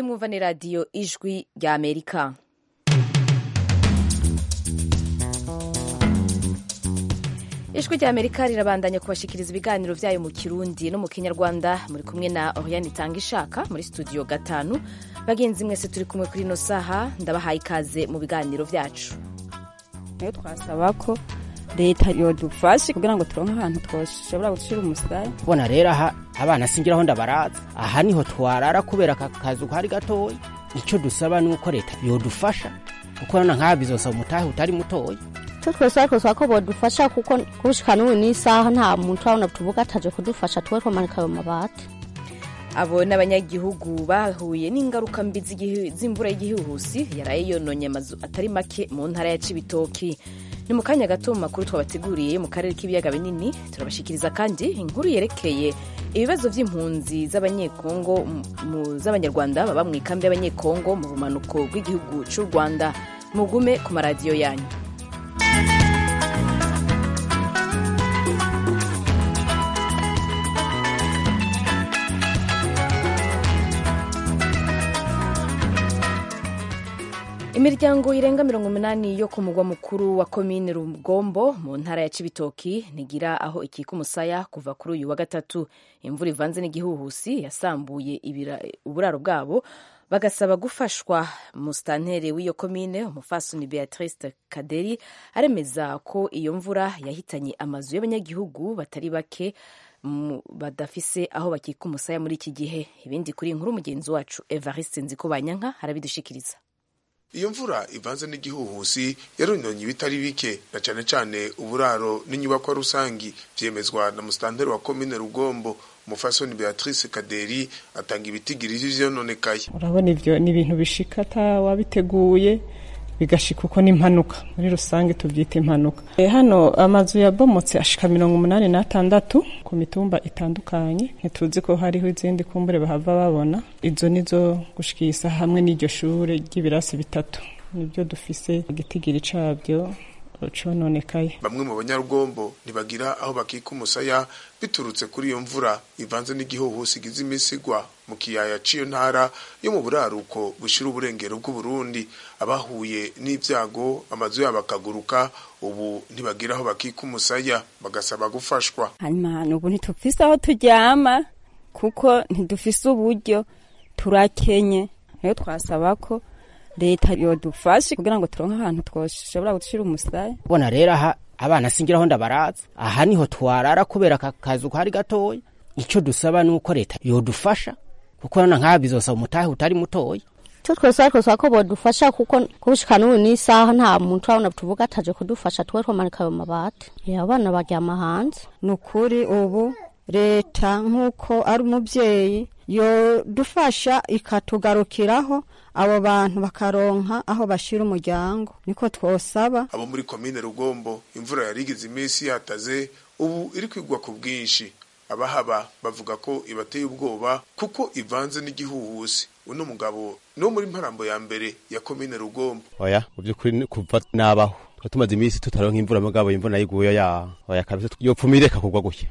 mwumva ni radiyo ijwi ry'amerika ijwi ry'amerika rirabandanya kubashikiriza ibiganiro byayo mu kirundi no mu kinyarwanda muri kumwe na oriyani itanga ishaka muri studio gatanu bagenzi mwese turi kumwe kuri ino saha ndabahaye ikaze mu biganiro byacu nayo twasaba ko leta yodufashe kugira ngo turonke ahantu twashobora gushira umusaya bona rero aha abana singiraho ndabaraza aha niho twarara kubera aka kazu kari gatoya icyo dusaba ni uko leta yodufasha kuko nana nk'aha bizosaba umutahe utari mutoya icyo twese ariko twasaba ko bodufasha kuko kushika n'ubu n'isaha nta muntu urabona tuvuga ataje kudufasha tuba twamanika ayo mabati abo ni abanyagihugu bahuye n'ingaruka mbi z'igihu- z'imvura y'igihuhusi yaraye yononye amazu atari make mu ntara ya cibitoki ni mu kanya gato mu makuru twabateguriye yo mu karere k'ibiyaga binini turabashikiriza kandi inkuru yerekeye ibibazo by'impunzi z'abanyekongo mu- mu- z'abanyarwanda baba mu ikambi y'abanyekongo mu bumanuko bw'igihugu cy'u rwanda mugume ku maradiyo yanyu imiryango irenga mirongo umunani yo ku mugwa mukuru wa komine rugombo mu ntara ya cibitoki ntigira aho ikika umusaya kuva kuri uyu wa gatatu imvura ivanze n'igihuhusi yasambuye ibira- uburaro bwabo bagasaba gufashwa musitantere w'iyo komine umufasoni beatrice kaderi aremeza ko iyo mvura yahitanye amazu y'abanyagihugu batari bake mu- badafise aho bakika umusaya muri iki gihe ibindi kuri iyi nkuru mugenzi wacu evariste nzikubanyanka arabidushikiriza iyo mvura ivanze n'igihuhusi yarunonye ibitari bike na cyane cyane uburaro n'inyubakwa rusangi byemezwa na musitanteri wa komine rugombo umufasoni beatrice kaderi atanga ibitigiri vyononekaye urabona ibyo ni ibintu bishika atawabiteguye bigashika uko n'impanuka muri rusange tubyita impanuka E, hano amazu yabomotse ashika mirongo umunani n'atandatu ku mitumba itandukanye ntituzi ko hariho izindi kumbure bahava babona izo nizo gushikisa hamwe n'iryo shure ry'ibirasi bitatu nibyo dufise igitigiri cabyo cononekaye bamwe mu banyarugombo ntibagira aho bakika umusaya biturutse kuri iyo mvura ivanze n'igihuhusi igize iminsi igwa mu kiyaya c'iyo ntara yo mu buraruko bushira uburengero bw'uburundi abahuye n'ibyago amazu yabo akaguruka ubu ntibagira aho bakika umusaya bagasaba gufashwa hanyuma nubu ntitufise aho turyama kuko ntidufise uburyo turakenye nayo twasaba ko leta yodufashe kugira ngo turonke ahantu twashobora gushira umusaya bona rero aha abana singiraho ndabaraza aha niho twarara kubera aka kazu kari gatoya icyo dusaba ni uko leta yodufasha kuko nana nk'aha bizosaba umutahe utari mutoya icyo twese ariko twasaba ko bodufasha kuko kushika n'ubu n'isaha nta muntu urabona tuvuga ataje kudufasha tuba twamanika ayo mabati Reba abana baryama hanze ni ukuri ubu leta nk'uko ari umubyeyi yodufasha ikatugarukiraho abo bantu bakaronka aho bashyira umuryango niko twosaba abo muri komine rugombo imvura yari igize iminsi yataze ubu iri kwigwa ku bwinshi abahaba bavuga ko ibateye ubwoba kuko ivanze n'igihuhusi uno mugabo ni wo muri mparambo ya mbere ya komine rugombo oya mu by'ukuri ni kuva nabaho tuba tumaze iminsi tutaronka imvura mugabo imvura yiguye ya oya kabisa yopfuma ireka kugwa gutya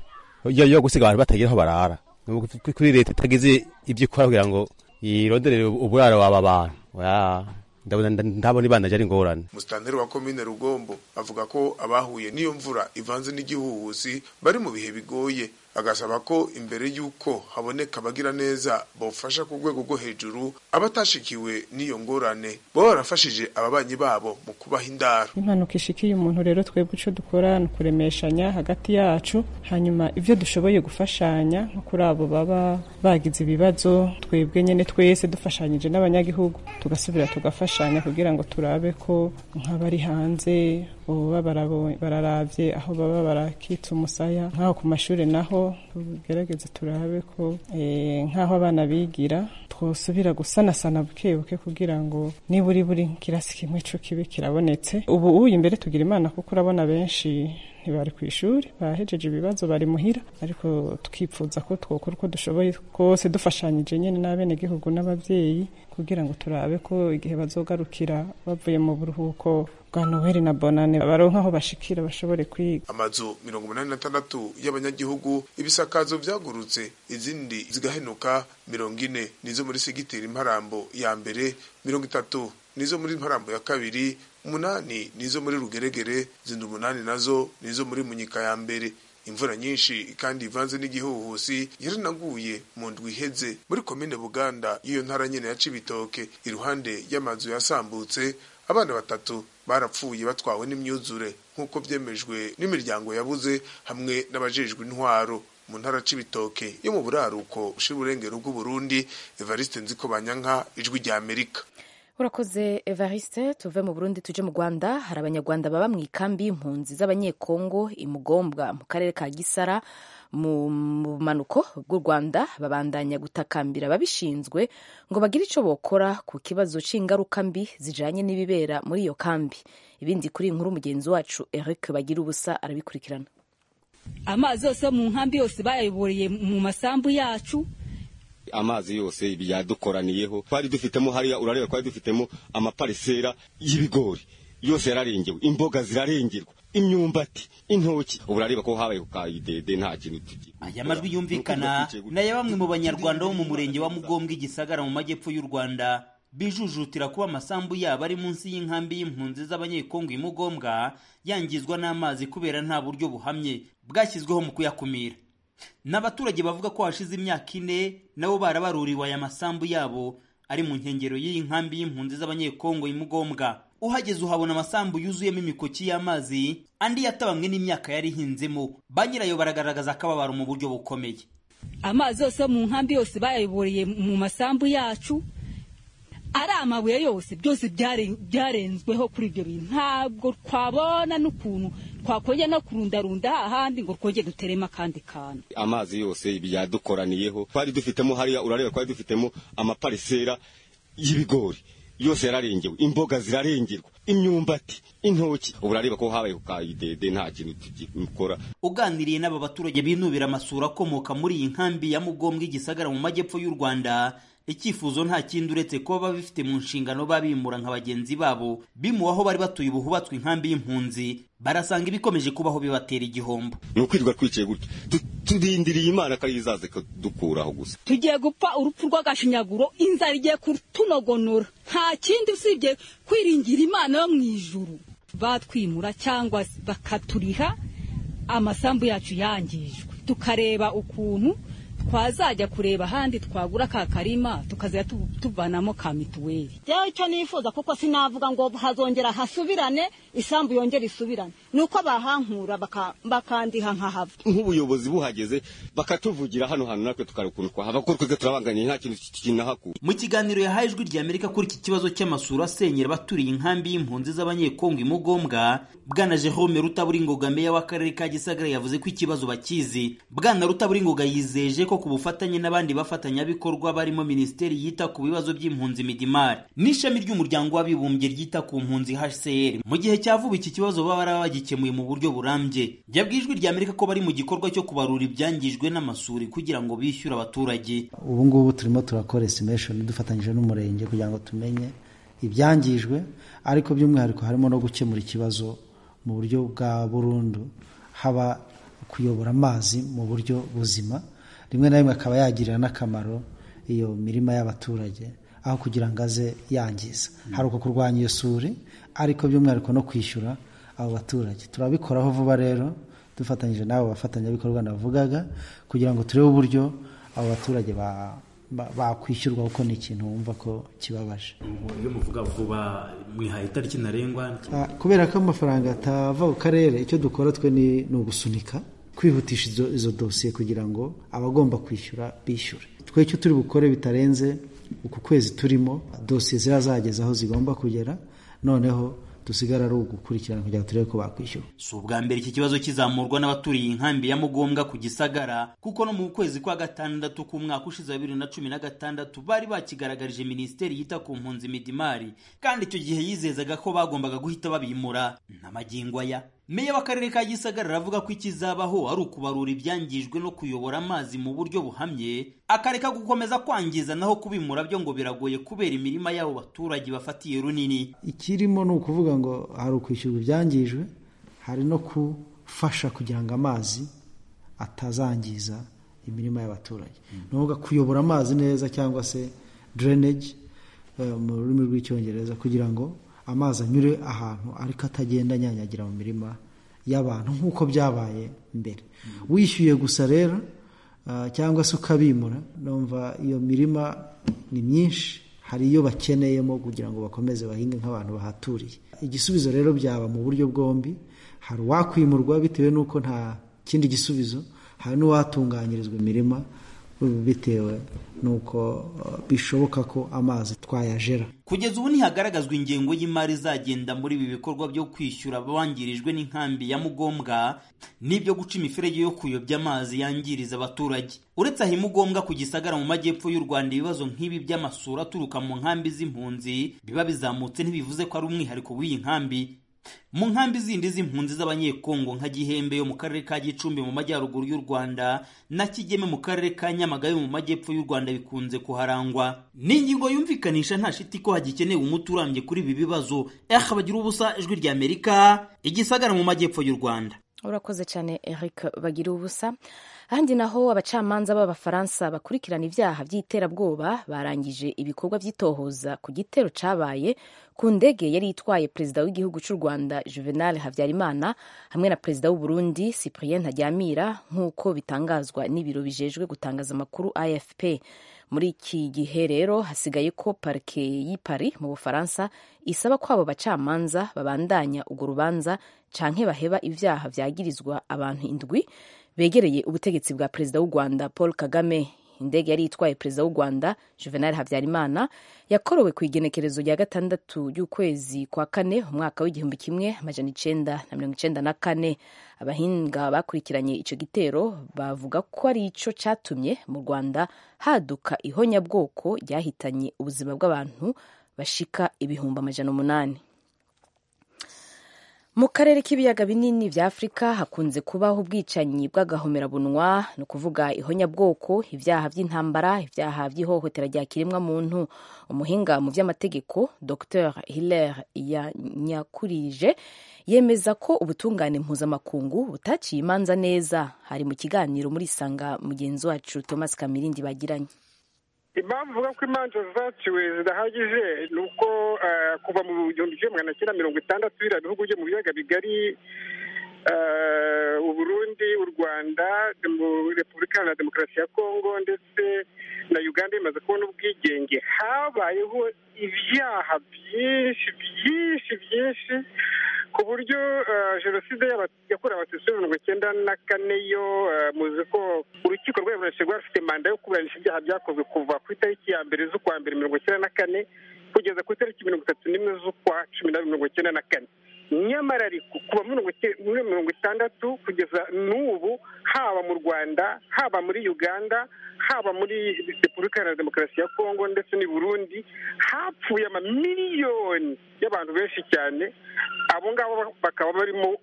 iyo yo gusiga abantu batagira aho barara Ni ukuvuga ko kuri leta itagize ibyo ikora kugira ngo ironderere uburaro waba bantu oya ndabona ndabona ibanda ari ingorane musitanteri wa komine rugombo avuga ko abahuye n'iyo mvura ivanze n'igihuhusi bari mu bihe bigoye agasaba ko imbere y'uko haboneka abagira neza bofasha ku rwego rwo hejuru abatashikiwe n'iyo ngorane baba barafashije ababanyi babo mu kubaha indaro impanuka ishikiye umuntu rero twebwe icyo dukora ni ukuremeshanya hagati yacu hanyuma ibyo dushoboye gufashanya nko kuri abo baba bagize ibibazo twebwe nyine twese dufashanyije n'abanyagihugu tugasubira tugafashanya kugira ngo turabe ko nk'abari hanze boba barabo- bararabye aho baba barakitse umusaya nk'aho ku mashuri naho tugerageze turabe ko eh, nk'aho abana bigira twosubira gusanasana buke buke kugira ngo niburi buri kirasi kimwe cyo kibe kirabonetse ubu uyu imbere tugira imana kuko urabona benshi ntibari ku ishuri bahejeje ibibazo bari muhira ariko tukipfuza ko twokora uko dushoboye kose dufashanyije nyine n'abenegihugu n'ababyeyi kugira ngo turabe ko igihe bazogarukira bavuye mu buruhuko twa noheli na bonane baronka aho bashikira bashobore kwiga amazu mirongo umunani na tandatu y'abanyagihugu ibisakazo byagurutse izindi zigahenuka mirongo ine nizo muri segiteri imparambo ya mbere mirongo itatu nizo muri imparambo ya kabiri umunani nizo muri rugeregere zindi umunani nazo nizo muri munyika ya mbere imvura nyinshi kandi ivanze n'igihuhusi yaranaguye mu ndwi iheze muri komine buganda y'iyo ntara nyene ya cibitoke iruhande y'amazu yasambutse abana batatu barapfuye batwawe n'imyuzure nk'uko byemejwe n'imiryango yabuze hamwe n'abajejwe intwaro mu ntara cibitoke yo mu buraruko ushira urengero bw'uburundi evariste nzikobanyanka ijwi rya amerika urakoze evariste tuve mu burundi tuje mu rwanda hari abanyarwanda baba mu ikambi y'impunzi z'abanyekongo imugombwa mu karere ka gisara mu bumanuko bw'u rwanda babandanya gutakambira ababishinzwe ngo bagire icyo bokora ku kibazo cy'ingaruka mbi zijyanye n'ibibera muri iyo kambi ibindi kuri inkuru mugenzi wacu eric bagira ubusa arabikurikirana amazi yose mu nkambi yose bayayoboreye mu masambu yacu amazi yose yadukoraniyeho twari dufitemo hariya urareba twari dufitemo amaparisera y'ibigori yose yararengewe imboga zirarengerwa imyumbati intoki ubu urareba ko habaye kayidede nta kintu tugira aya majwi yumvikana n'aya bamwe mu banyarwanda bo mu murenge wa mugombwa igisagara mu majyepfo y'u rwanda bijujutira kuba amasambu yabo ari munsi y'inkambi y'impunzi z'abanyekongo imugombwa yangizwa n'amazi kubera nta buryo buhamye bwashyizweho mu kuyakumira n'abaturage bavuga ko hashize imyaka ine nabo barabaruriwe aya masambu yabo ari mu nkengero y'iyi nkambi y'impunzi z'abanyekongo imugombwa uhageze uhabona amasambu yuzuyemo imikoki y'amazi andi yatabamwe n'imyaka yari ihinzemo ba nyirayo baragaragaza akababaro mu buryo bukomeye amazi yose mu nkambi yose bayayoboreye mu masambu yacu ari amabuye yose byose byarenzweho kuri ibyo bintu ntabwo twabona n'ukuntu twakongera no kurundarunda hahandi ngo twongere duteremo akandi kantu amazi yose yadukoraniyeho twari dufitemo hariya urareba twari dufitemo amaparisera y'ibigori yose yararengewe imboga zirarengerwa imyumbati intoki ubu urareba ko habaye kayidede nta kintu tugikora uganiriye n'aba baturage binubira amasura akomoka muri iyi nkambi ya mugombwa igisagara mu majyepfo y'u rwanda icyifuzo nta kindi uretse kuba babifite mu nshingano babimura nka bagenzi babo bimuwe aho bari batuye ubu hubatswe inkambi y'impunzi barasanga ibikomeje kubaho bibatera igihombo ni ukwirirwa twicaye gutya turindiriye imana ko ariyo izaza ikadukuraho gusa tugiye gupfa urupfu rw'agashinyaguro inzara igiye kutunogonora nta kindi usibye kwiringira imana yo mu ijuru batwimura cyangwa bakaturiha amasambu yacu yangijwe tukareba ukuntu twazajya kureba ahandi twagura ka karima tukazajya tuvanamo ka mituweli rero icyo nifuza kuko sinavuga ngo hazongera hasubirane isambu yongera isubirane ni uko bahankura bakandiha nkahava nk'ubuyobozi buhageze bakatuvugira hano hantu natwe tukari ukuntu twahava kuko twebwe turabanganye nta kintu kinahakura mu kiganiro yahaye ijwi rya amerika kuri iki kibazo cy'amasura asenyera abaturiye inkambi y'impunzi z'abanyekongo imugombwa bwana jerome rutaburingoga meya w'akarere ka gisagara yavuze ko ikibazo bakizi bwana rutaburingoga yizeje ko ku bufatanye n'abandi bafatanyabikorwa barimo minisiteri yita ku bibazo by'impunzi midimari n'ishami ry'umuryango w'abibumbye ryita ku mpunzi hcr mu gihe cya vuba iki kibazo baba baraba bagikemuye mu buryo burambye yabwiye rya amerika ko bari mu gikorwa cyo kubarura ibyangijwe n'amasuri kugira ngo bishyure abaturage ubu ngubu turimo turakora estimation dufatanyije n'umurenge kugira ngo tumenye ibyangijwe ariko by'umwihariko harimo no gukemura ikibazo mu buryo bwa burundu haba kuyobora amazi mu buryo buzima rimwe na rimwe akaba yagirira n'akamaro iyo mirima y'abaturage aho kugira ngo aze yangiza hari uko kurwanya iyo suri ariko by'umwihariko no kwishyura abo baturage turabikoraho vuba rero dufatanyije n'abo bafatanyabikorwa navugaga kugira ngo turebe uburyo abo baturage ba bakwishyurwa kuko ni ikintu wumva ko kibabaje iyo muvuga vuba mwihaye itariki ntarengwa kubera ko amafaranga atava ku karere icyo dukora twe ni ugusunika kwihutisha izo dosiye kugira ngo abagomba kwishyura bishyure twe icyo turi bukore bitarenze uku kwezi turimo dosiye zirazageza aho zigomba kugera noneho dusigara ari ugukurikirana kugira ngo turebe ko bakwishyura si ubwa mbere iki kibazo kizamurwa n'abaturiye inkambi ya mugombwa ku gisagara kuko no mu kwezi kwa gatandatu k'umwaka ushize wa bibiri na cumi na gatandatu bari bakigaragarije minisiteri yita ku mpunzi midimari kandi icyo gihe yizezaga ko bagombaga guhita babimura n'amagingo aya meya w'akarere ka gisagara aravuga ko ikizabaho ari ukubarura ibyangijwe no kuyobora amazi mu buryo buhamye akareka gukomeza kwangiza naho kubimura byo ngo biragoye kubera imirima y'abo baturage bafatiye runini ikirimo ni ukuvuga ngo hari ukwishyurwa ibyangijwe hari no gufasha kugira ngo amazi atazangiza imirima y'abaturage ni ukuvuga kuyobora amazi neza cyangwa se drainage mu rurimi rw'icyongereza kugira ngo amazi anyure ahantu ariko atagenda anyanyagira mu mirima y'abantu nk'uko byabaye mbere wishyuye gusa rero cyangwa se ukabimura numva iyo mirima ni myinshi hari iyo bakeneyemo kugira ngo bakomeze bahinge nk'abantu bahaturiye igisubizo rero byaba mu buryo bwombi hari uwakwimurwa bitewe n'uko nta kindi gisubizo hari n'uwatunganyirizwa imirima bitewe nuko bishoboka ko amazi twayajera kugeza ubu ntihagaragazwa ingengo y'imari izagenda muri ibi bikorwa byo kwishyura abangirijwe n'inkambi ya mugombwa n'ibyo guca imiferege yo kuyobya amazi yangiriza abaturage uretse aha imugombwa ku gisagara mu majyepfo y'u rwanda ibibazo nk'ibi by'amasura aturuka mu nkambi z'impunzi biba bizamutse ntibivuze ko ari umwihariko w'iyi nkambi mu nkambi zindi z'impunzi z'abanyekongo nka gihembe yo mu karere ka gicumbi mu majyaruguru y'u rwanda na kigeme mu karere ka nyamagabe mu majyepfo y'u rwanda bikunze kuharangwa ni ingingo yumvikanisha nta shiti ko hagikenewe umuti urambye kuri ibi bibazo eha bagira ubusa ijwi rya amerika igisagara mu majyepfo y'u rwanda urakoze cyane eric bagira ubusa ahandi naho abacamanza b'abafaransa bakurikirana ibyaha by'iterabwoba barangije ibikorwa by'itohoza ku gitero cyabaye ku ndege yari itwaye perezida w'igihugu cy'u rwanda juvenal habyarimana hamwe na perezida w'uburundi cyprien ntaryamira nk'uko bitangazwa n'ibiro bijejwe gutangaza amakuru afp muri iki gihe rero hasigaye ko parike y'i Paris mu bufaransa isaba ko abo bacamanza babandanya urwo rubanza canke baheba ibyaha vyagirizwa abantu indwi begereye ubutegetsi bwa perezida w'u rwanda paul kagame indege yari itwaye perezida w'u rwanda juvenal habyarimana yakorowe ku igenekerezo rya gatandatu ry'ukwezi kwa kane umwaka w'igihumbi kimwe amajana icenda na mirongo icenda na kane abahinga bakurikiranye ico gitero bavuga ko ari ico catumye mu rwanda haduka ihonyabwoko ryahitanye ubuzima bw'abantu bashika ibihumbi amajana umunani mu karere k'ibiyaga binini bya afurika hakunze kubaho ubwicanyi bw'agahomerabunwa ni ukuvuga ihonyabwoko ibyaha by'intambara ibyaha by'ihohotera rya kiremwa muntu umuhinga mu by'amategeko dr hilaire yanyakurije yemeza ko ubutungane mpuzamakungu butaciye imanza neza hari mu kiganiro muri sanga mugenzi wacu thomas kamirindi bagiranye impamvu uvuga ko imanza zaciwe zidahagije ni uko kuva mu gihumbi kimwe magana cyenda mirongo itandatu biriya bihugu byo mu biyaga bigari uburundi u rwanda repubulika iharanira demokarasi ya kongo ndetse na uganda bimaze kubona ubwigenge habayeho ibyaha byinshi byinshi byinshi ku buryo jenoside yakorewe abatutsi muri mirongo icyenda na kane yo muzi ko urukiko rwayoboranije rwafite manda yo kuburanisha ibyaha byakozwe kuva ku itariki ya mbere z'ukwa mbere mirongo icyenda na kane kugeza ku itariki mirongo itatu n'imwe z'ukwa cumi n'abiri mirongo icyenda na kane nyamara ariko kuva muri mirongo itandatu kugeza n'ubu haba mu rwanda haba muri uganda haba muri repubulika iharanira demokarasi ya kongo ndetse n'i burundi hapfuye amamiliyoni y'abantu benshi cyane abo ngabo bakaba barimo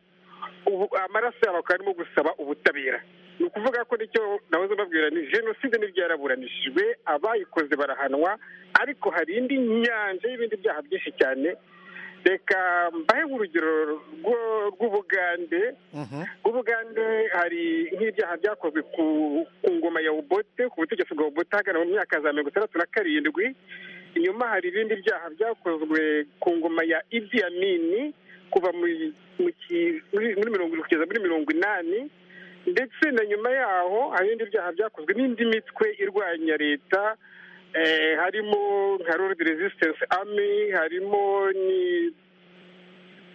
amaraso yabo bakaba barimo gusaba ubutabera ni ukuvuga ko nicyo nahoze mbabwira ni jenoside n'ibyaraburanishijwe abayikoze barahanwa ariko hari indi nyanja y'ibindi byaha byinshi cyane reka mbahe urugero rw'ubugande rw'ubugande hari nk'ibyaha byakozwe ku ngoma ya ubote ku butegetsi bwa ubote hagana mu myaka za mirongo itandatu na karindwi inyuma hari ibindi byaha byakozwe ku ngoma ya idi amini kuva muri mirongo irindwi kugeza muri mirongo inani ndetse na nyuma yaho hari ibindi byaha byakozwe n'indi mitwe irwanya leta harimo nka Lord Resistance Army harimo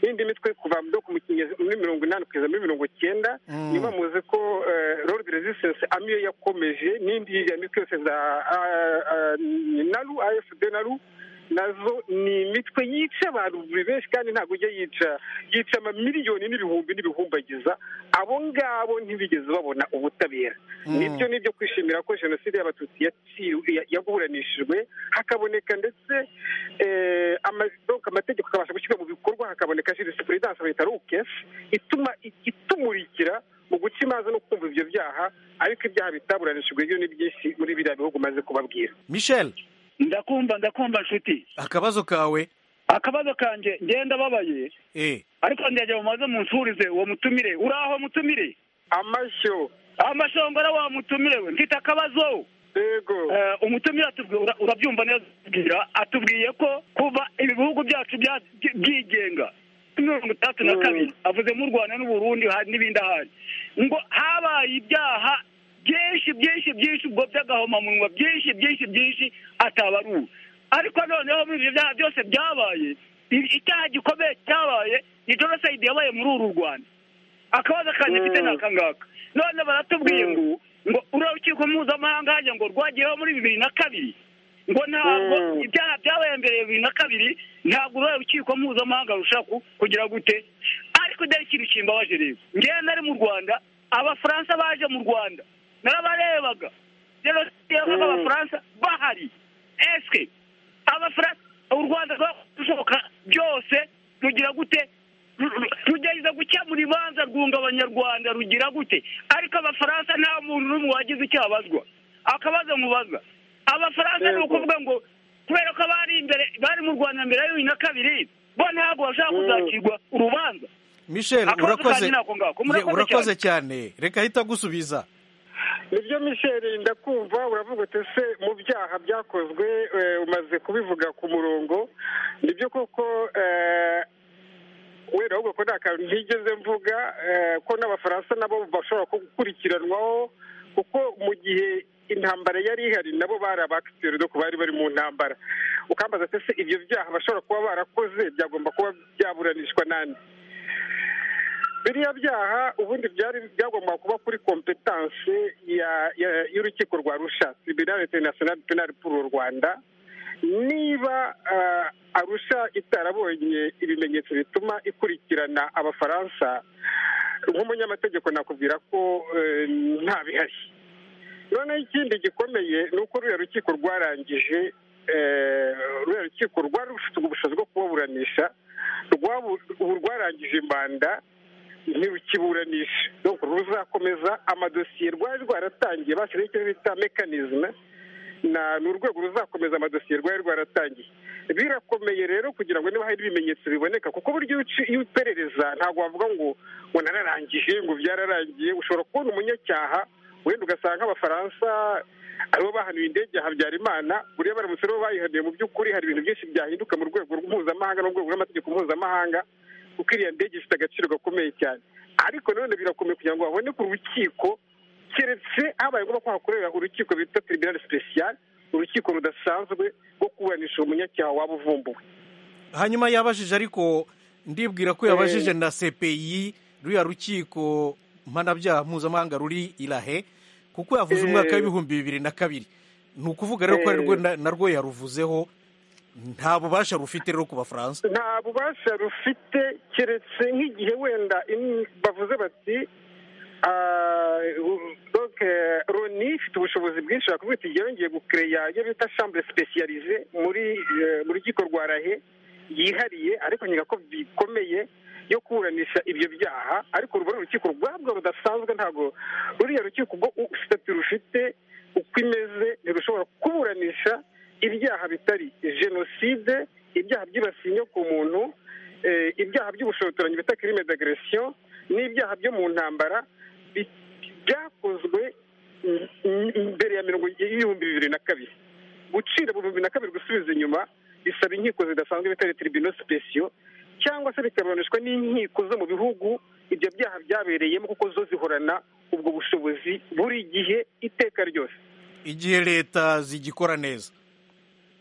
n'indi mitwe kuva muri mirongo inani kugeza muri mirongo icyenda niba muzi ko Lord Resistance Army yo yakomeje n'indi mitwe yose za naru AFD naru nazo ni imitwe yica abantu buri benshi kandi ntabwo ujya yica yica amamiliyoni n'ibihumbi n'ibihumbagiza abo ngabo ntibigeze babona ubutabera nibyo nibyo kwishimira ko jenoside y'abatutsi yaburanishijwe hakaboneka ndetse amategeko akabasha gushyirwa mu bikorwa hakaboneka jurisprudense bita rukesi ituma itumurikira mu guca imanza no kumva ibyo byaha ariko ibyaha bitaburanishijwe byo ni byinshi muri biriya bihugu umaze kubabwira michel ndakumva ndakumva nshuti akabazo kawe akabazo kanjye ngenda babaye eh ariko ndagera mumaze munsurize uwo mutumire uraho mutumire amashyo amashongora wa mutumire we mfite akabazo yego umutumire atubwi- ura- urabyumva neza atubwira atubwiye ko kuva ibihugu byacu bya- byigenga mirongo itandatu na kabiri avuze mu rwanda n'u burundi ha- n'ibindi ahandi ngo habaye ibyaha byinshi byinshi byinshi ubwo by'agahomamunwa byinshi byinshi byinshi atabaruwe ariko noneho muri ibyo byaha byose byabaye i- icyaha gikomeye cyabaye ni jenoside yabaye muri uru rwanda akabazo kanjye mfite ni akangaka none baratubwiye ngo ngo urukiko mpuzamahanga hajya ngo rwagiyeho muri bibiri na kabiri ngo ntabwo ibyaha byabaye mbere ya bibiri na kabiri ntabwo urukiko mpuzamahanga rushaka ku- kugira gute ariko dore ikintu kimbabaje rero ngewe nari mu rwanda abafaransa baje mu rwanda narabarebaga jenoside yabaga abafaransa bahari eske abafaransa u rwanda rwashoboka byose rugira gute Ru- ru- rugerageza gukemura ibanza rwunga abanyarwanda rugira gute ariko abafaransa nta muntu n'umwe wagize icyo abazwa akabazo mubaza abafaransa ni ukuvuga ngo kubera ko bari imbere bari mu rwanda mbere ya bibiri na kabiri bo ntabwo bashaka kuzacirwa urubanza michel Akabazo urakoze kanjye ni ako ngako. Ye, Murakoze urakoze cyane reka ahita agusubiza nibyo michel ndakumva uravuga uti ese mu byaha byakozwe eh, umaze kubivuga ku murongo nibyo koko eh, wenda ahubwo ko nta kantu ntigeze mvuga eh, ko n'abafaransa nabo bashobora gukurikiranwaho kuko mu gihe intambara yari ihari nabo bari abakisiyoni doko bari bari mu ntambara ukambaza ati ese ibyo byaha bashobora kuba barakoze byagomba kuba byaburanishwa nande biriya byaha ubundi byari byagomba kuba kuri kompetanse ya- ya- y'urukiko rwa rusha tribunal international penal pour u rwanda niba ah, arusha itarabonye ibimenyetso bituma ikurikirana abafaransa nk'umunyamategeko nakubwira ko eh, nta bihari noneho ikindi gikomeye ni uko ruriya rukiko rwarangije eh, ruriya rukiko rwari rufite ubushobozi bwo kubaburanisha rwabu- ubu rwarangije manda ntirukiburanisha donc ruzakomeza amadosiye rwari rwaratangiye bashyiraho icyo bita mekanizme na ni urwego ruzakomeza amadosiye rwari rwaratangiye birakomeye rero kugira ngo niba hari ibimenyetso biboneka kuko buryo iyo uci- iyo uperereza ntabwo wavuga ngo ngo nararangije ngo byararangiye ushobora kubona umunyacyaha wenda ugasanga nk'abafaransa aribo bahanuye indege ya habyarimana buriya baramutse aribo bayihanuye mu by'ukuri hari ibintu byinshi byahinduka mu rwego mpuzamahanga no mu rwego rw'amategeko mpuzamahanga kuko iriya ndege ifite agaciro gakomeye cyane ariko nanone birakomeye kugira ngo haboneke urukiko keretse habaye ngombwa ko hakorera urukiko bita tribunal special urukiko rudasanzwe rwo kuburanisha umunyacyaha waba uvumbuwe hanyuma yabajije ariko ndibwira ko yabajije na cpi ruriya rukiko mpanabyaha mpuzamahanga ruri irahe kuko yavuze Eh. umwaka w'ibihumbi bibiri na kabiri ni ukuvuga rero ko ari rwo na- narwo yaruvuzeho nta bubasha rufite rero ku bafaransa nta bubasha rufite keretse nk'igihe wenda in- bavuze bati ah, u- donc, eh, roni ifite ubushobozi bwinshi bakubwira iti yongeye gukereya iyo bita chambre specialize muri eh, mu rukiko rwa rahe yihariye ariko nyega ko bikomeye yo kuburanisha ibyo byaha ariko ruba ari urukiko rwabwo rudasanzwe ntabwo ruriya rukiko ubwo sitati rufite uko imeze ntirushobora kuburanisha ibyaha bitari jenoside ibyaha byibasiye inyoko muntu eh, ibyaha by'ubushotoranyi bita crime d'aggression n'ibyaha byo mu ntambara bi- byakozwe m- m- mbere ya mirongo y'ibihumbi bibiri na kabiri gucira mu bihumbi na kabiri gusubiza inyuma bisaba inkiko zidasanzwe bitari tribunal special cyangwa se bikaburanishwa n'inkiko zo mu bihugu ibyo byaha byabereyemo kuko zo zihorana ubwo bushobozi buri gihe iteka ryose igihe leta zigikora neza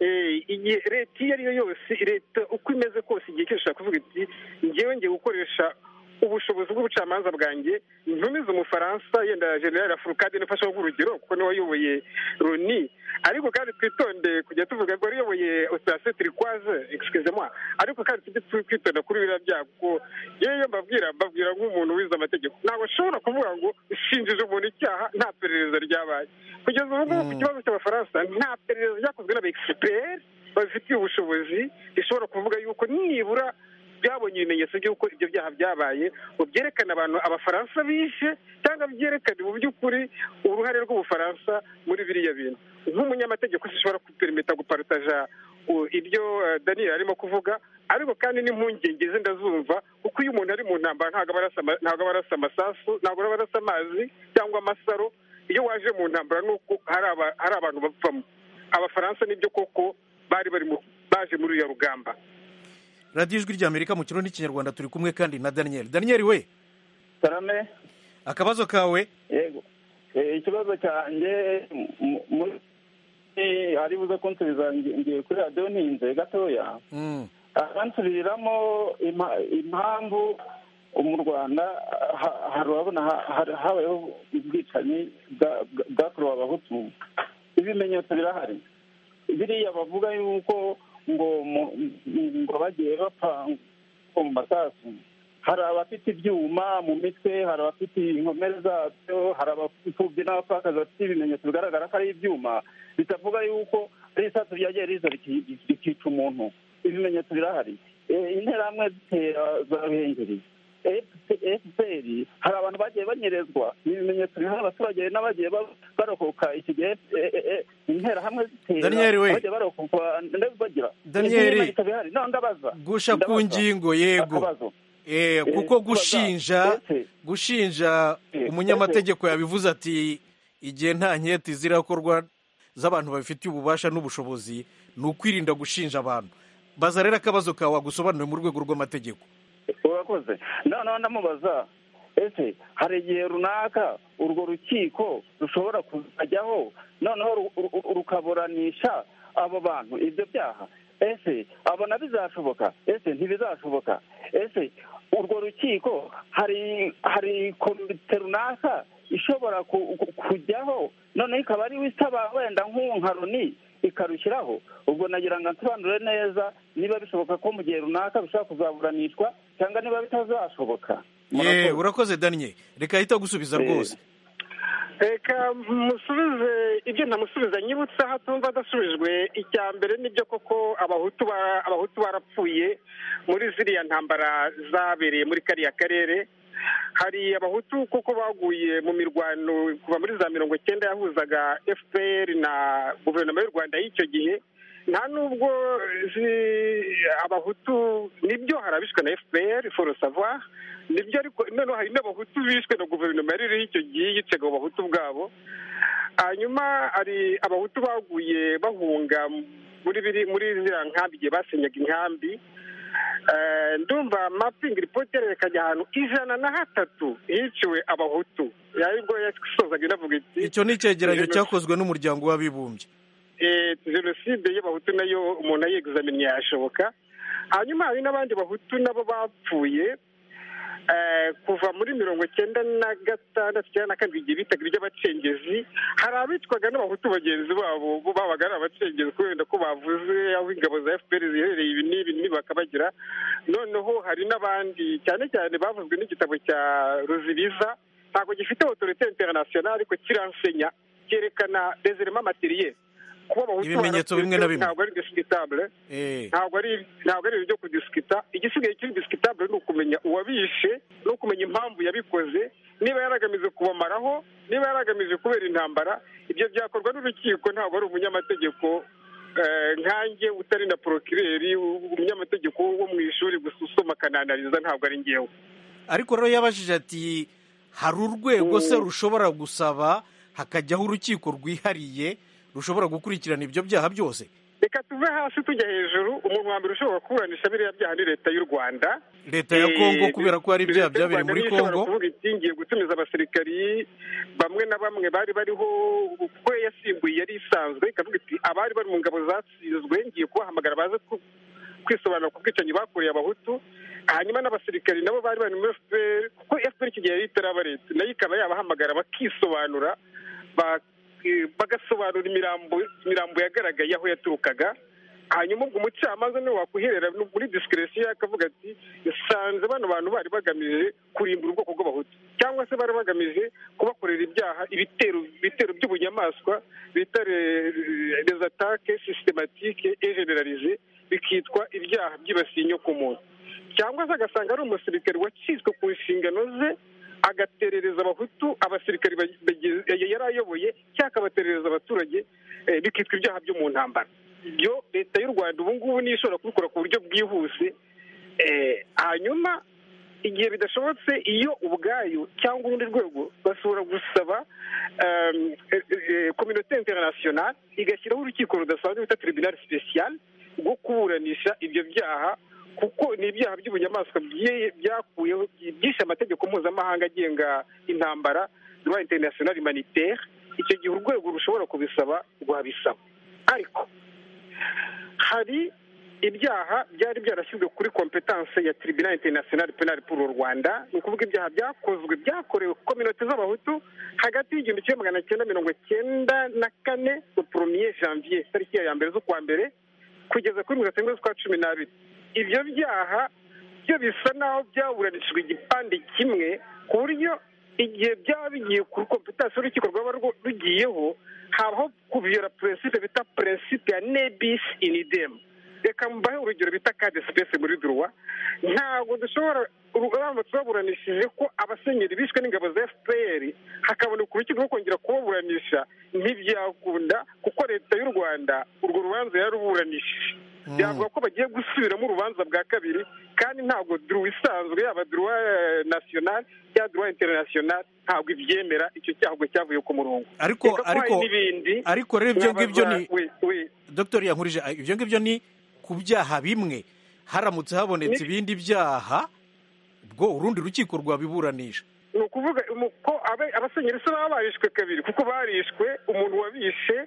Eh, igihe leta iyo ari yo yose leta uko imeze kose igihe cyose ishobora kuvuga iti ngewe ngiye gukoresha ubushobozi bw'ubucamanza bwanjye ntumize umufaransa yenda generale afurukade nifashe nk'urugero kuko niwe wayoboye runi ariko kandi twitonde kujya tuvuga ngo ariyoboye operasiyo turikwaze excuse moi ariko kandi tujye twitonda kuri biriya byago kuko yewe mbabwira mbabwira nk'umuntu wize amategeko ntabwo ashobora kuvuga ngo shinjije umuntu icyaha nta perereza ryabaye kugeza ubu ngubu ku kibazo cy'abafaransa nta perereza ryakozwe n'abexiperi babifitiye ubushobozi rishobora kuvuga yuko nibura byabonye ibimenyetso by'uko ibyo byaha byabaye ngo byerekane abantu abafaransa bishe cyangwa byerekane mu by'ukuri uruhare rw'ubufaransa muri biriya bintu nk'umunyamategeko zishobora kuperimeta guparutaja ibyo daniel arimo kuvuga ariko kandi n'impungenge ze ndazumva kuko iyo umuntu ari mu ntambara ntabwo aba arasa amasasu ntabwo aba arasa amazi cyangwa amasaro iyo waje mu ntambara ni uko hari abantu bapfamo abafaransa nibyo koko bari bari baje muri uriya rugamba radiyo ijwi ry'amerika mu kirundi n'ikinyarwanda turi kumwe kandi na daniel daniel we sarame akabazo kawe yego ikibazo cyanjye ari buze kunsubiza ngiye kuri radiyo ntinze gatoya abansubiriramo impamvu mu rwanda harabona habayeho ubwicanyi bwakorewe abahutu ibimenyetso birahari biriya bavuga yuko ngo ngo bagiye bapfa mu masasu hari abafite ibyuma mu mitwe hari abafite inkomere zabyo hari abapfubyi n'abapfakazi bafite ibimenyetso bigaragara ko ari ibyuma bitavuga yuko ari isasu ryagiye riza rikica umuntu ibimenyetso birahari interahamwe zitera zaruhengereye efuperi hari abantu bagiye banyerezwa ni ibimenyetso biriho abaturage n'abagiye barokoka iki gihe interahamwe zitera bagiye barokoka ndetse bagira ibimenyetso bihari none ndabaza gusha ku ngingo yego kuko gushinja gushinja umunyamategeko yabivuze ati igihe nta nketi zirakorwa z'abantu babifitiye ububasha n'ubushobozi ni ukwirinda gushinja abantu baza rero akabazo kawe wagusobanuriye mu rwego rw'amategeko urakoze noneho ndamubaza ese hari igihe runaka urwo rukiko rushobora kuzajyaho noneho rukaburanisha abo bantu ibyo byaha ese abona bizashoboka ese ntibizashoboka ese urwo rukiko hari hari komite runaka ishobora kujyaho noneho ikaba ariwe isaba wenda nk'uwo Roni ikarushyiraho ubwo nagira ngo nsobanure neza niba bishoboka ko mu gihe runaka bishobora kuzaburanishwa cyangwa niba bitazashoboka ye urakoze daniye reka ahita gusubiza rwose reka musubize ibyo ntamusubiza nyibutse aho atumva adasubijwe icya mbere nibyo koko abahutu barapfuye muri ziriya ntambara zabereye muri kariya karere hari abahutu kuko baguye mu mirwano kuva muri za mirongo icyenda yahuzaga fpr na guverinoma y'u rwanda y'icyo gihe nta nubwo abahutu nibyo hari abishwe na fpr forosava nibyo ariko noneho hari n'abahutu bishwe na guverinoma yari iriho icyo gihe yicaga abo bahutu bwabo hanyuma hari abahutu baguye bahunga muri biri muri ziriya nkambi igihe basenyaga inkambi ndumva mapingi ripoti yerekanye ahantu ijana na hatatu hiciwe abahutu aribwo yasozaga inavuga iti icyo ni icyegeranyo cyakozwe n'umuryango w'abibumbye jenoside y'abahutu nayo umuntu ayeguzamenya yashoboka hanyuma hari n'abandi bahutu nabo bapfuye kuva muri mirongo icyenda na gatandatu cyangwa na kabiri igihe bitaga iby'abacengezi hari abitwaga n'abahutu bagenzi babo babaga ari abacengezi kubera ko bavuze aho ingabo za fpr ziherereye ibi n'ibi ntibakabagira noneho hari n'abandi cyane cyane bavuzwe n'igitabo cya ruzibiza ntabwo gifite otorite interinasiyonali ariko kiransenya cyerekana dezerema materiye kuba abahutu barapfuye ntabwo ari disikitabule ntabwo ari ibintu byo kudisikita igisigaye kiri disikitabule ni ukumenya uwabishe ni ukumenya impamvu yabikoze niba yaragamije kubamaraho niba yaragamije kubera intambara ibyo byakorwa n'urukiko ntabwo ari umunyamategeko nkanjye utari na porokireri umunyamategeko wo mu ishuri gusa usoma akananariza ntabwo ari ngewe ariko rero yabajije ati hari urwego se rushobora gusaba hakajyaho urukiko rwihariye rushobora gukurikirana ibyo byaha byose reka tuve hasi tujya hejuru umuntu wa mbere ushobora kuburanisha biriya byaha ni leta y'u rwanda leta ya kongo kubera ko hari ibyaha byabereye muri kongo kuvuga iti ngiye gutumiza abasirikari bamwe na bamwe bari bariho kuko yasimbuye yari isanzwe ikavuga iti abari bari mu ngabo zatsinzwe ngiye kubahamagara baze kwisobanura ku bwicanyi bakoreye abahutu hanyuma n'abasirikari nabo bari bari muri fpr kuko fpr iki gihe yari itaraba leta nayo ikaba yabahamagara bakisobanura bagasobanura imirambo yagaragaye aho yaturukaga hanyuma ubwo umucamanza niwe wakuherera muri disikiresiyo akavuga ati isanze bano bantu bari bagamije kurimbura ubwoko bw'abahutu cyangwa se bari bagamije kubakorera ibyaha ibitero ibitero by'ubunyamaswa bita rezatake sisitematike ejenerarize bikitwa ibyaha byibasiye inyokomuntu cyangwa se agasanga ari umusirikare wacitswe ku nshingano ze agaterereza abahutu abasirikari yari ayoboye cyangwa akabaterereza abaturage bikitwa ibyaha byo mu ntambara ibyo leta y'u rwanda ubu ngubu niyo ishobora kubikora ku buryo bwihuse hanyuma igihe bidashobotse iyo ubwayo cyangwa urundi rwego bashobora gusaba kominote interinasiyonari igashyiraho urukiko rudasanzwe bita tiribinari sipesiyali rwo kuburanisha ibyo byaha kuko ni ibyaha by'ubunyamaswa byakuyeho byishe amategeko mpuzamahanga agenga intambara rwa interinasiyonari maniteri icyo gihe urwego rushobora kubisaba rwabisaba ariko hari ibyaha byari byarashyizwe kuri kompetanse ya tiribina interinasiyonari penari puru rwanda ni ukuvuga ibyaha byakozwe byakorewe kominote z'abahutu hagati y'igihumbi kimwe magana cyenda mirongo cyenda na kane poromiye janvier tariki ya mbere z'ukwa mbere kugeza kuri mirongo itandatu z'ukwa cumi n'abiri ibyo byaha byo bisa n'aho byaburanishijwe igipande kimwe ku buryo igihe byaba bigiye kuri kompetansi y'urukiko rwaba rugiyeho habaho kubiyora peresipe bita peresipe ya nebisi inidemu reka mbahe urugero bita kade sipesi muri duruwa ntabwo dushobora urugamba tubaburanishije ko abasenyeri bishwe n'ingabo za fpr hakaboneka urukiko rwo kongera kubaburanisha ntibyakunda kuko leta y'u rwanda urwo rubanza yaruburanishije byavuga ko bagiye gusubiramo urubanza bwa kabiri kandi ntabwo duruwa isanzwe yaba duruwa nasiyonari cyangwa duruwa interinasiyonari ntabwo ibyemera icyo cyago cyavuye ku murongo ariko ariko ariko rero ibyo ngibyo ni dr yankurije ibyo ngibyo ni ku byaha bimwe haramutse habonetse ibindi byaha bwo urundi rukiko rwabiburanisha ni ukuvuga ko abasenyeri se baba barishwe kabiri kuko barishwe umuntu wabishe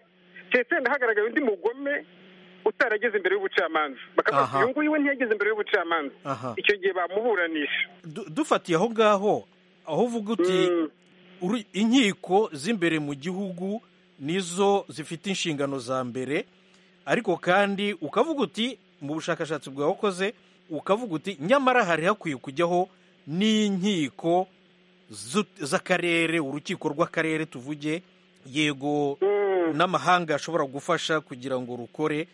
ndetse hagaragaye undi mugome utarageze imbere y'ubucamanza bakavuga uyu nguyu we ntiyageze imbere y'ubucamanza icyo gihe bamuburanisha dufatiye aho ngaho aho uvuga uti inkiko z'imbere mu gihugu nizo zifite inshingano za mbere ariko kandi ukavuga uti mu bushakashatsi bwawe ukoze ukavuga uti nyamara hari hakwiye kujyaho n'inkiko z'akarere urukiko rw'akarere tuvuge yego n'amahanga ashobora gufasha kugira ngo rukore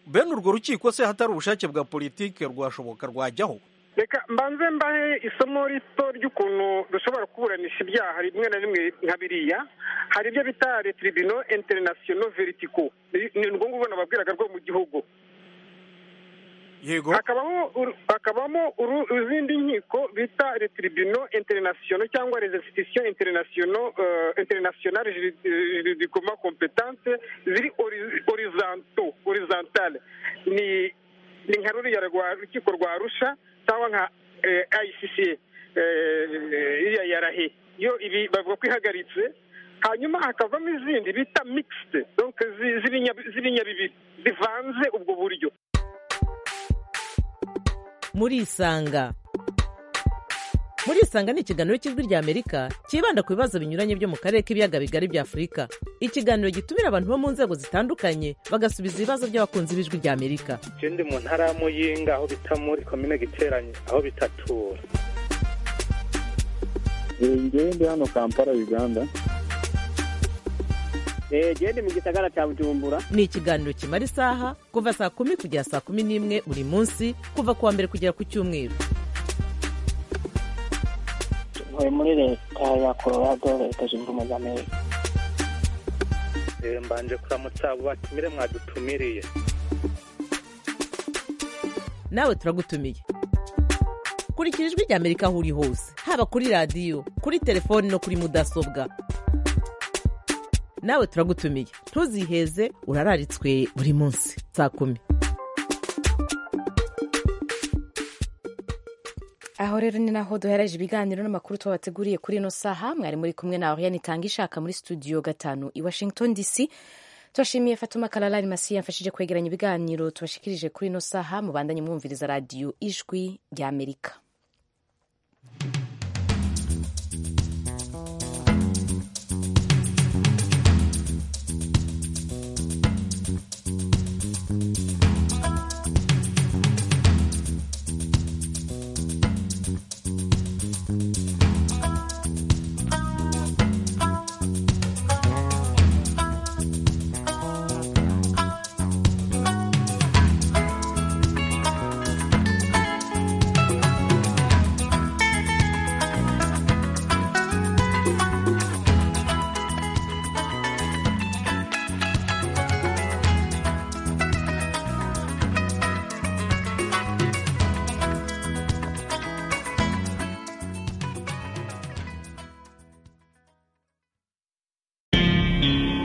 bene urwo rukiko se hatari ubushake bwa politiki rwashoboka rwajyaho reka mbanze mbahe isomo rito ry'ukuntu dushobora kuburanisha ibyaha rimwe na rimwe nka biriya hari ibyo bita retiribino interinasiyono veritiko ni urwo ngurwo nababwiraga rwo mu gihugu yego hakabamo izindi nkiko bita retiribino interinasiyono cyangwa rezesitisiyo interinasiyono interinasiyonari juridikoma kompetanse ziri orizanto orizantale ni ni nka ruriya rukiko rwa arusha cyangwa nka ayisisiye iriya yarahe yo ibi bavuga ko ihagaritse hanyuma hakavamo izindi bita mikisite z'ibinyabibiri zivanze ubwo buryo muri isanga muri isanga ni ikiganiro cy'ijwi ry'amerika cyibanda ku bibazo binyuranye byo mu karere k'ibiyaga bigari bya afurika ikiganiro gitumira abantu bo mu nzego zitandukanye bagasubiza ibibazo by'abakunzi b'ijwi ry'amerika icyo ndi mu ntara y'amuyinga aho bita muri komine giteranye aho bitatura ngende hano kampala uganda genda mu gisagara cya bujumbura ni ikiganiro kimara isaha kuva saa kumi kugera saa kumi n'imwe buri munsi kuva ku wa mbere kugera ku cyumweru ntuye muri leta ya colorado leta zunze ubumwe za amerika mbanje kuramutsa abo batumire mwadutumiriye nawe turagutumiye kurikira ijwi rya amerika aho uri hose haba kuri radiyo kuri telefoni no kuri mudasobwa nawe turagutumiye ntuziheze urararitswe buri munsi saa kumi aho rero ni naho duhereje ibiganiro n'amakuru twabateguriye kuri ino saha mwari muri kumwe na oriane itanga ishaka muri studio gatanu i washington dc tubashimiye fatuma kararari masi yamfashije kwegeranya ibiganiro tubashikirije kuri ino saha mubandanye mwumviriza radiyo ijwi ry'amerika